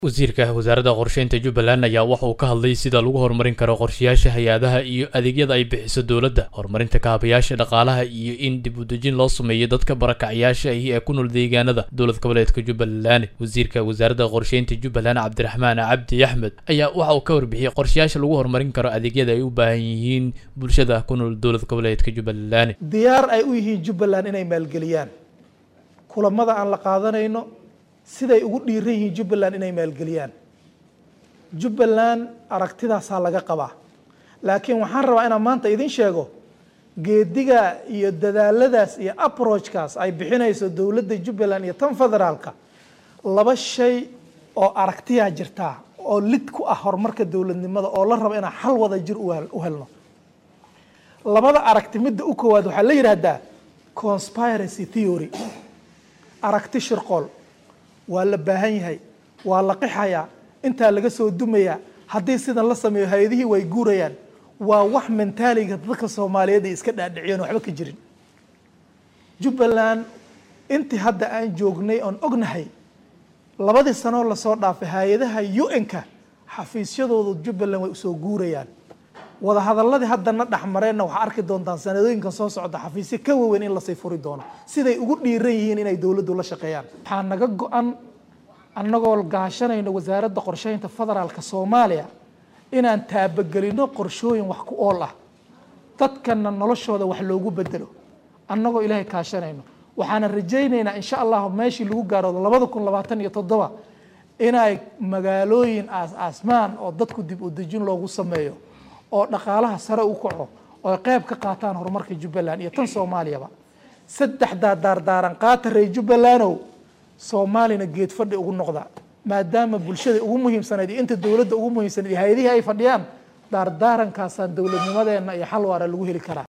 wasiirka wasaaradda qorsheynta jubbaland ayaa waxa uu ka hadlay sida lagu horumarin karo qorshayaasha hay-adaha iyo adeegyada ay bixiso dowladda horumarinta kaabayaasha dhaqaalaha iyo in dib u dejin loo sameeyo dadka barakacyaasha ahi ee ku nool deegaanada dowlad goboleedka jubbaland wasiirka wasaaradda qorsheynta jubbaland cabdiraxmaan cabdi axmed ayaa waxa uu ka warbixiyey qorshayaasha lagu horumarin karo adeegyada ay u baahan yihiin bulshada ku nool dowlad goboleedka jubbaland diyaar ay u yihiin jubbaland inay maalgeliyaan kulamada aan la qaadanayno siday ugu dhiiran yihiin jubbaland inay maalgeliyaan jubbaland aragtidaasaa laga qabaa laakiin waxaan rabaa inaan maanta idin sheego geediga iyo dadaaladaas iyo approachkaas ay bixinayso dowladda jubbaland iyo tan federaalka laba shay oo aragtiyaa jirtaa oo lid ku ah horumarka dowladnimada oo la rabo inaan xal wada jir u helno labada aragti midda u koowaad waxaa la yidhaahdaa conspiracy theory aragti shirqool waa la baahan yahay waa la qixayaa intaa laga soo dumayaa haddii sidan la sameeyo hay-adihii way guurayaan waa wax mentaaliga dadka soomaaliyeed ay iska dhaadhiciyeen waxba ka jirin jubbaland intii hadda aan joognay oon ognahay labadii sanoo lasoo dhaafay hay-adaha u-n-ka xafiisyadooda jubbaland way usoo guurayaan wadahadaladii haddana dhexmareenna waxaa arki doontaan sanadooyinkan soo socda xafiisyo ka waaweyn in lasii furi doono siday ugu dhiiran yihiin inay dowladdu la shaqeeyaan waxaa naga go-an annagoo gaashanayno wasaaradda qorsheynta federaalka soomaaliya inaan taabagelino qorshooyin wax ku ool ah dadkana noloshooda wax loogu bedelo annagoo ilaahay kaashanayno waxaana rajaynaynaa insha allahu meeshii lagu gaaro labada kun labaatan iyo toddoba inay magaalooyin aas-aasmaan oo dadku dib u dejin loogu sameeyo oo dhaqaalaha sare u kaco oo qayb ka qaataan horumarka jubbaland iyo tan soomaaliyaba saddexdaa daardaaran qaata rey jubbalandow soomaalina geed fadhi ugu noqda maadaama bulshada ugu muhiimsanayd iyo inta dowladda ugu muhiimsanayd iyo hay-adihii ay fadhiyaan daardaarankaasaan dowladnimadeenna iyo xal waara lagu heli karaa